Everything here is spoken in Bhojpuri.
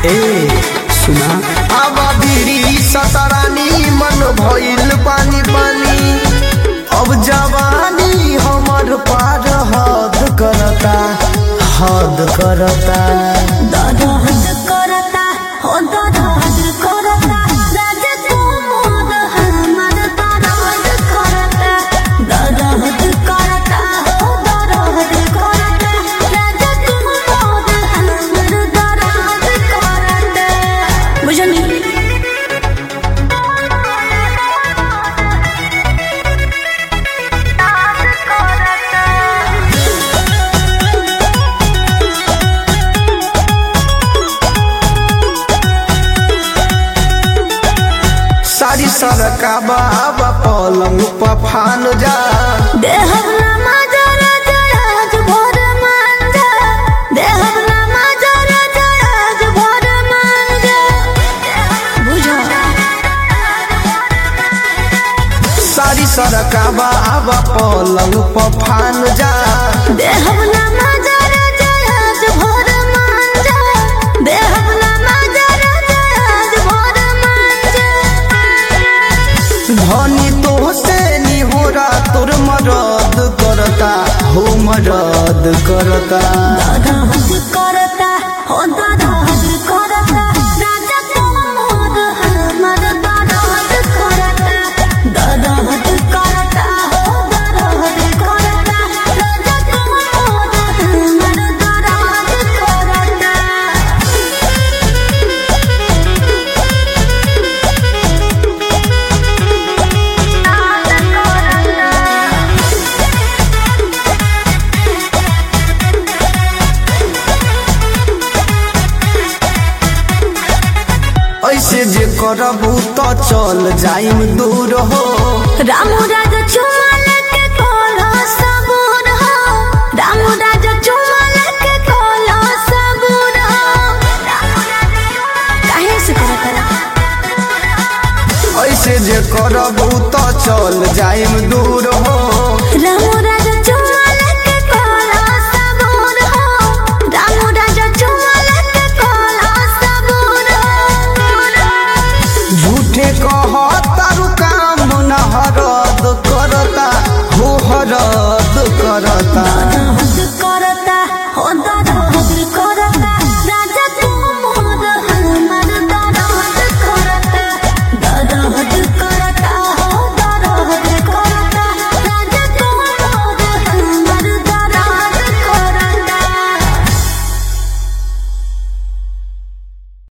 ए सुना अब बिरी सतरानी मन भइल पानी पानी अब जवानी हमर पार हद करता हद करता दरद करता हो दरद करता राजा तू मोद हमर दरद करता दरद करता हो दरद करता राजा तू मोद हमर दरद करता बुझनी सारी सरका बाबा पलंग पफान जा देहबला माजरा जराज भोर मांजा देहबला माजरा जराज भोर मांजा बुझो सारी सरका बाबा पलंग पफान जा देहबला माजरा जराज भोर मांजा देहबला माजरा जराज भोर मांजा धनी तो से निहोरा तोर मरद करता हो मरद करता दरद करता हो दरद करता राजा तोर हमर दरद करता दरद करता हो दरद करता राजा तोर हमर दरद करता ऐसे जे करबू तो चल जाइम दूर हो रामू राजा चुमा लेके कोलो सबूर हो रामू राजा चुमा लेके कोलो सबूर हो काहे से करा करा ऐसे जे करबू तो चल जाइम दूर हो